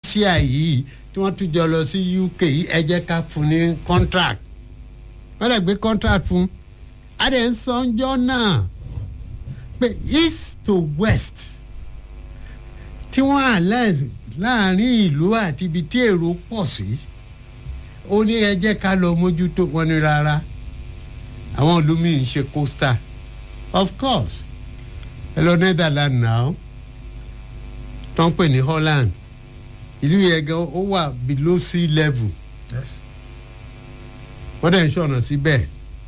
russia yìí tí wọ́n tún jọ lọ sí uk yìí ẹ jẹ́ ká fún ní contract wọ́n lè gbé contract fún adé ń sọ́njọ́ náà pé east to west tí wọ́n alliance láàrin ìlú àti ibi tí èrò pọ̀ sí ó ní ẹ jẹ́ ká lọ mójútó wọn ní rárá àwọn ìlú míì ń ṣe coastal of course ẹ lọ netherland now tó ń pè ní holland ìlú yẹn gan ó wà below sea level yes. wọ́n dẹ̀ ń ṣe ọ̀nà síbẹ̀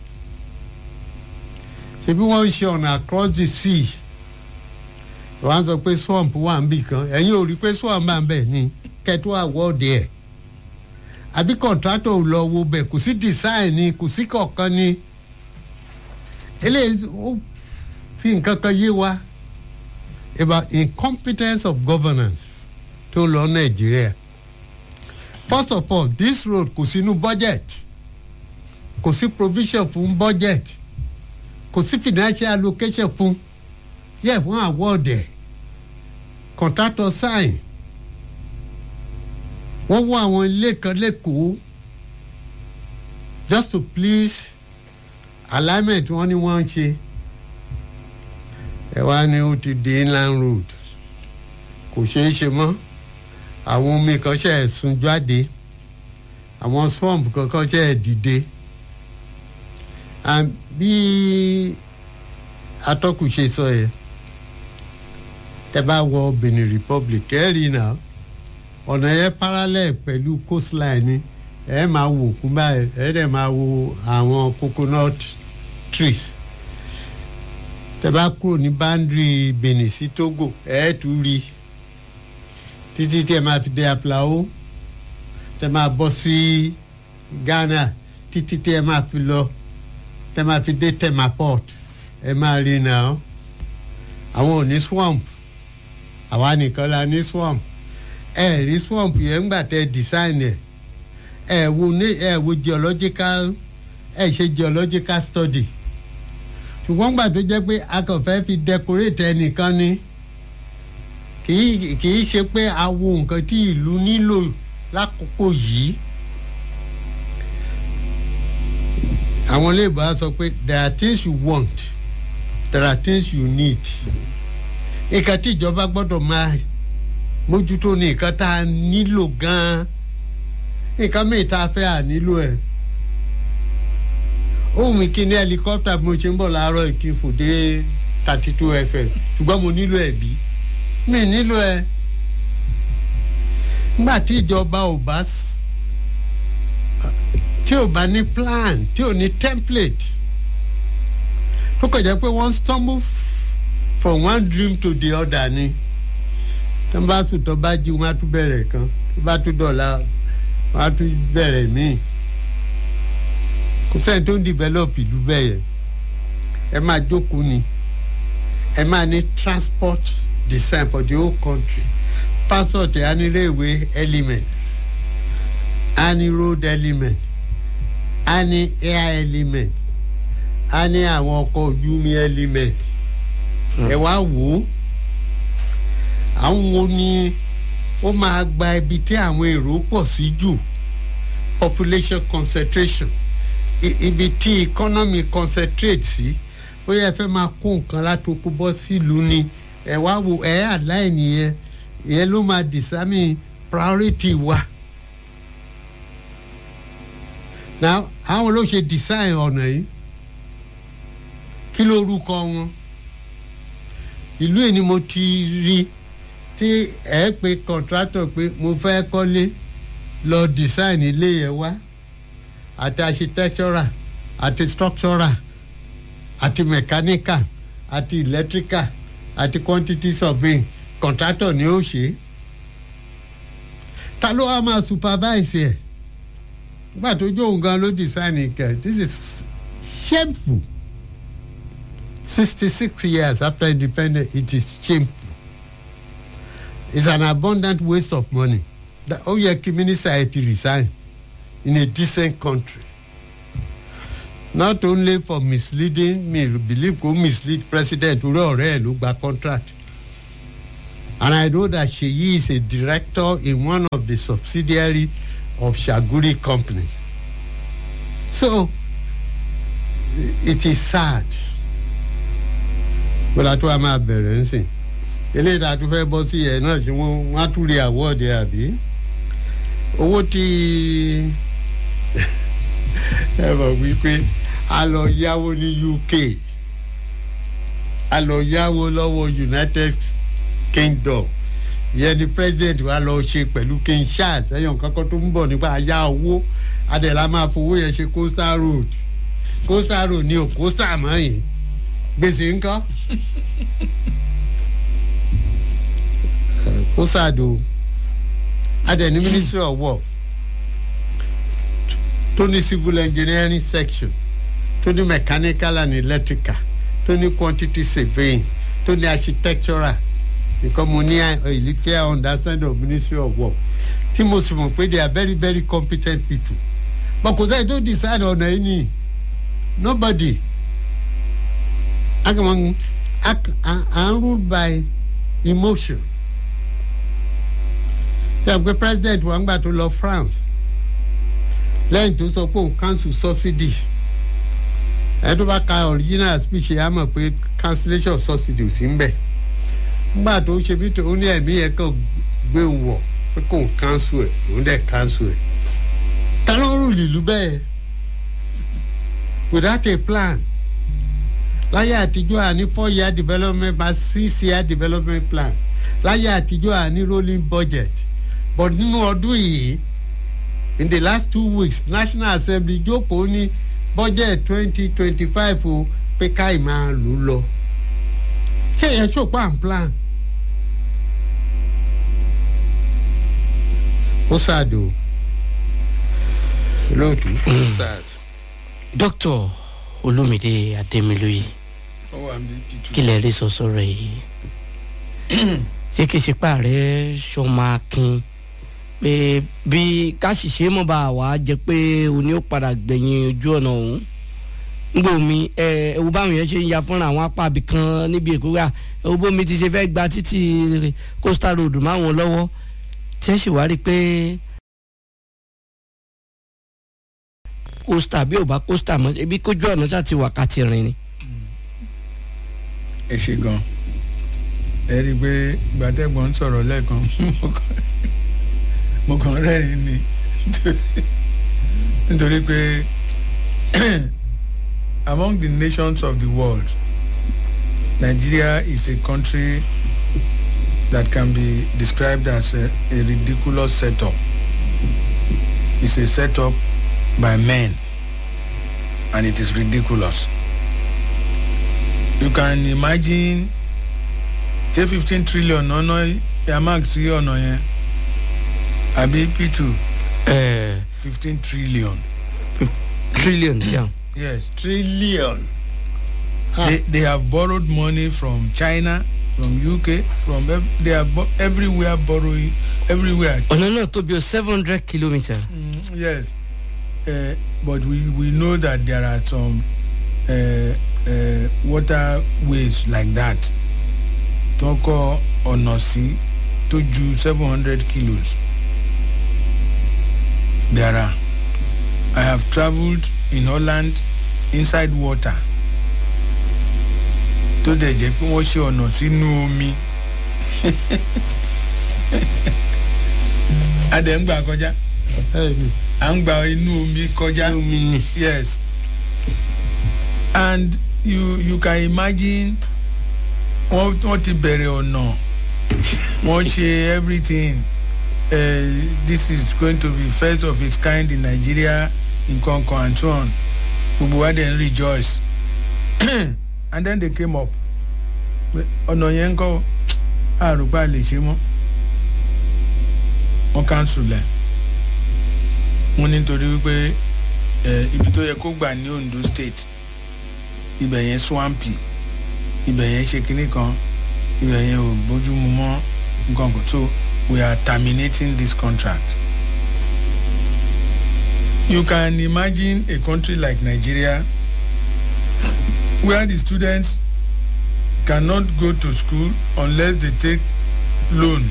ṣebí wọ́n ń ṣe ọ̀nà across the sea wọ́n á sọ pé swamp wà ń bì kan ẹ̀yin ò rí pé swamp wà ń bẹ̀ ni kẹtù àwọ̀dẹ ẹ̀ àbí contractor ò lọ wo bẹ̀ kò sí design ni kò sí kọ̀ọ̀kan ni eléyìí ó fi nǹkan kan yé wa about incompetence of governance tó lọ nàìjíríà first of all this road kò sínú budget kò sí provision fún budget kò sí financial allocation fún yẹ fún award ẹ contractor sign wọ́n wọ àwọn ilé kan lẹ́kọ̀ọ́ just to please alignment wọ́n ní wọ́n ń ṣe ẹ wá ní ó ti di inland road kò ṣeé ṣe mọ́ àwọn omi kan ṣe é sun jáde àwọn swamp kankan ṣe é dìde and bí atọ́kùn ṣe sọ yẹn tẹ bá wọ benin republic ẹ rí náà ọ̀nà yẹn parallel pẹ̀lú coastline ni ẹ máa wò kún báyìí ẹ dẹ̀ máa wo àwọn coconut trees tẹ bá kúrò ní boundary benin sí togo ẹ tún rí títí tí ẹ máa fi dé aplao tẹ máa bọ́ sí ghana títí tí ẹ máa fi lọ tẹ máa fi dé temaport ẹ máa rí náà àwọn ò ní swamp àwa nìkan la ní swamp ẹ rí swamp yẹn ńgbà tẹ design ẹ ẹ wo ní ẹ wo geological ẹ ṣe geological study ṣùgbọ́n gbà tó jẹ́ pé a kàn fẹ́ fi decorate ẹnìkan ni kì í kì í ṣe pé a wo nǹkan tí ìlú nílò lákòókò yìí àwọn iléèbó á sọ pé there are things you want there are things you need nǹkan tí ìjọba gbọ́dọ̀ máa mójútó ní nǹkan tá a nílò gan-an nǹkan mìíràn tá a fẹ́ à nílò ẹ̀ ohun mi kí ní helicopter bí mo ṣe ń bọ̀ láàárọ̀ kí n fò dé thirty two fm ṣùgbọ́n mo nílò ẹ̀ bí mi nílò ẹ̀ nígbà tí ìjọba ò bá tí ò bá ní plan tí ò ní template tó kàn jẹ́ pé wọ́n stumble from one dream to the other ni tó bá sùn tó bá jí wọn á tún bẹ̀rẹ̀ kan tó bá tún dọ̀la wọn á tún bẹ̀rẹ̀ míì kò sẹ́ni tó ń develop ìlú bẹ́ẹ̀ yẹn ẹ máa jókòó ni ẹ máa ní transport design for the whole country passport ẹ á ní railway element á ní road element á ní air element á ní àwọn ọkọ̀ ojú omi element ẹ wá wò ó àwọn wo ni ó máa gba ibi tí àwọn èrò pọ̀ sí jù population concentration ibi tí economy concentrate sí bóyá ẹ fẹ́ máa kó nǹkan látòkú bọ́ sílùú ni ẹ wá wo ẹ àláìní yẹn ìyẹn ló máa determine priority wa. now àwọn ló ṣe design ọ̀nà yìí kí ló rúkọ wọn ìlú yìí ni mo ti rí tí ẹ pe contractor pé mo fẹ́ kọ́lé lọ design ilé yẹn wá àti architectural àti structural àti mechanical àti electrical àti quantity surveying contractor ni ó ṣe ta ló wá máa supervise ẹ nígbà tó jó òun gan ló design kẹ this is shameful sixty six years after independence it is shameful it's an abundant waste of money ó yẹ kí minister ẹ ti resign in a decent country not only for misleading me believe ko mislead president orí ọ̀rẹ́ ẹ̀ ló gba contract and I know that Sheyi is a director in one of the subsidiary of Shaguri companies. So it is sad. Bọ́lá tó a máa bẹ̀rẹ̀ ń sìn. Eléyìí tá a tún fẹ́ bọ́ sí ẹ̀ náà ṣe wọ́n wọ́n á tún rí àwọ̀dẹ àbí. Owó tí ẹ mọ̀ wípé a lọ yáwó ní UK a lọ yáwó lọ́wọ́ United Kingdom ìyẹn ni president wa lọ ṣe pẹ̀lú King Charles ẹ̀yàn kankan tó ń bọ̀ nípa àyà owó adẹ̀lá máa fowó yẹn ṣe coastal road coastal road ni ò coastal mọ́ yìí gbèsè ńkọ́ coastal do adẹ̀ ní Ministry of Work tó ní civil engineering section tó ní mechanical and electrical tó ní quantity surveying tó ní architectural nǹkan mo ní ìlíkẹ́ understand of ministry of work tí mo sì mọ̀ pé they are very very competent people but kò sẹ́yìn tó decide ọ̀nà yìí ni nobody akamọ à ń rule by emotion ṣe àgbẹ̀ president wa ń gbà tó lọ France lẹ́yìn tó sọ pé òun cancel subsidy ẹ tó bá ka original speech yà á mọ̀ pé cancellation of subsidy ò sí ń bẹ̀ nígbà tó ń ṣe bí tó ní ẹ̀mí yẹn kàn gbé wọ̀ pé kò ń cancel ẹ̀ òun dẹ̀ cancel ẹ̀ ta ló ń rù lílu bẹ́ẹ̀ without a plan láyé àtijọ́ àní four year development by six year development plan láyé àtijọ́ àní rolling budget but nínú ọdún yìí in the last two weeks national assembly jókòó ní budget twenty twenty five o pé káì máa lò lọ ṣé yẹn ṣòpá n plan ó ṣàdó lóòtú ó ṣàd. dókítà olómìdé adémilóye ó wà ní títú. kí lè rí sọ sọ̀rọ̀ yìí ṣé kìí ṣe pààrẹ sọmọ akin pé bí káṣíṣe mọ̀ bá wà á jẹ́ pé òní ó padà gbẹ̀yìn ojú ọ̀nà ọ̀hún ngbò mi ẹ ewu báwọn yẹn ṣe ń ya fúnra àwọn apá abì kan níbi èkó rà ewu bómi ti ṣe fẹ́ gba títì coastal road máwọn lọ́wọ́ tí ẹ sì wá rí i pé coastal bí ò bá coastal mọ́ ebi kójú ọ̀nà ṣáà ti wákàtí rìn ni. ẹ ṣe gan ẹ rí i pé gbàtẹ́gbọ̀n ń sọ̀rọ̀ lẹ́ẹ̀kan mo kàn rẹ́rìn ni nítorí pé among the nations of the world Nigeria is a country that can be described as a, a ridiculous setup it's a setup by men and it is ridiculous you can imagine ṣé fifteen trillion ọ̀nà yamak sí ọ̀nà yẹn àbí p two ẹ fifteen trillion trillion yeah. yes trillion. they they have borrowed money from china from uk from ev they are bo everywhere borrowing everywhere ọ̀nà náà tó bí o seven hundred kilometre. mm, yes uh, but we we know that there are some uh, uh, waterways like that tó kọ́ ọ̀nà sí tó ju seven hundred kilos there are i have travelled in holland inside water tó dẹ̀ jẹ́ pé wọ́n ṣe ọ̀nà sínú omi a dẹ̀ ń gbà kọjá ẹ̀mí à ń gba inú omi kọjá omi ni. yes and you you can imagine wọ́n wọ́n ti bẹ̀rẹ̀ ọ̀nà wọ́n ṣe everything uh, this is going to be first of its kind in nigeria nǹkan kan and so on gbogbo wa dey rejoice and then they came up pé ọ̀nà yẹn ń kọ́ àrùbá lè ṣe mọ́ wọ́n cancel ẹ̀ wọ́n nítorí wípé ẹ̀ ibi tó yẹ kó gbà ní ondo state ibẹ̀ yẹn swampy ibẹ̀ yẹn ṣe kinní kan ibẹ̀ yẹn ò bójúmu mọ́ nǹkan kan so we are terminating this contract you can imagine a country like nigeria where the students cannot go to school unless they take loan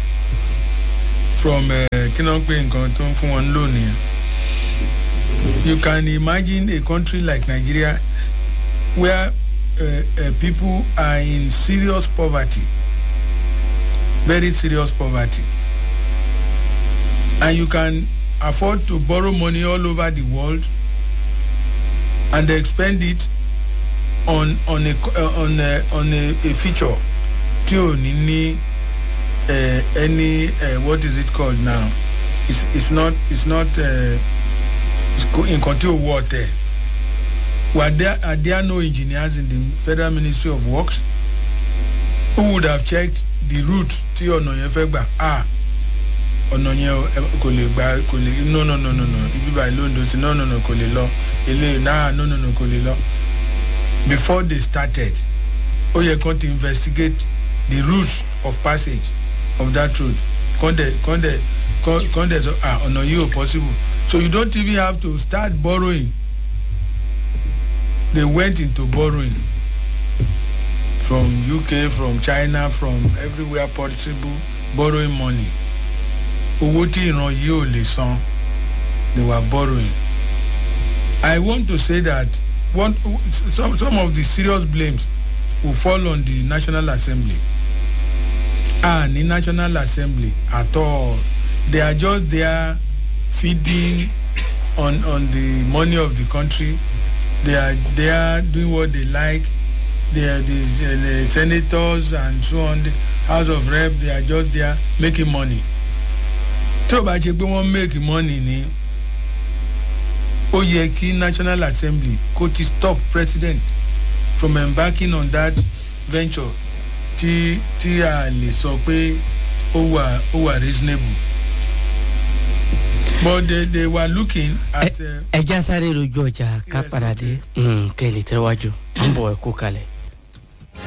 from kí náà pé nǹkan tó ń fún wọn loan yẹn you can imagine a country like nigeria where uh, uh, people are in serious poverty very serious poverty and you can afford to borrow money all over the world and expend it on on a uh, on a on a, a feature tí ò ní ní uh, any uh, what is it called now it's it's not it's not nǹkan tí ò wọ ọtẹ were there are there no engineers in the federal ministry of works who would have checked the route tí ọ̀nà yẹn fẹ́ gbà ah ọ̀nà yẹn kò lè gba kò lè no no no no no ibi báyìí ló ń do sí no no no kò lè lọ eléyìí náà no no no kò lè lọ before they started ó yẹ kán ti investigate the route of passage of that road kán dẹ̀ kán dẹ̀ kán dẹ̀ sọ ah ọ̀nà yìí ò possible so you don't even have to start borrowing they went into borrowing from uk from china from everywhere possible borrowing money owó tí ìran yìí ò lè san they were borrowing i want to say that one some some of the serious blames will fall on the national assembly and the national assembly at all they are just there feeding on on the money of the country they are there doing what they like they are the, the senators and so on the house of rep they are just there making money tí o bá ṣe pé wọ́n make money ni ó yẹ kí national assembly kó ti stop president from embarking on that venture tí tí a lè sọ pé ó wà ó wà reasonable but they they were looking at. ẹ já sáré lójú ọjà ká padà dé kẹ́ ẹ lè tẹ́wájú à ń bọ̀ ẹ kó kalẹ̀.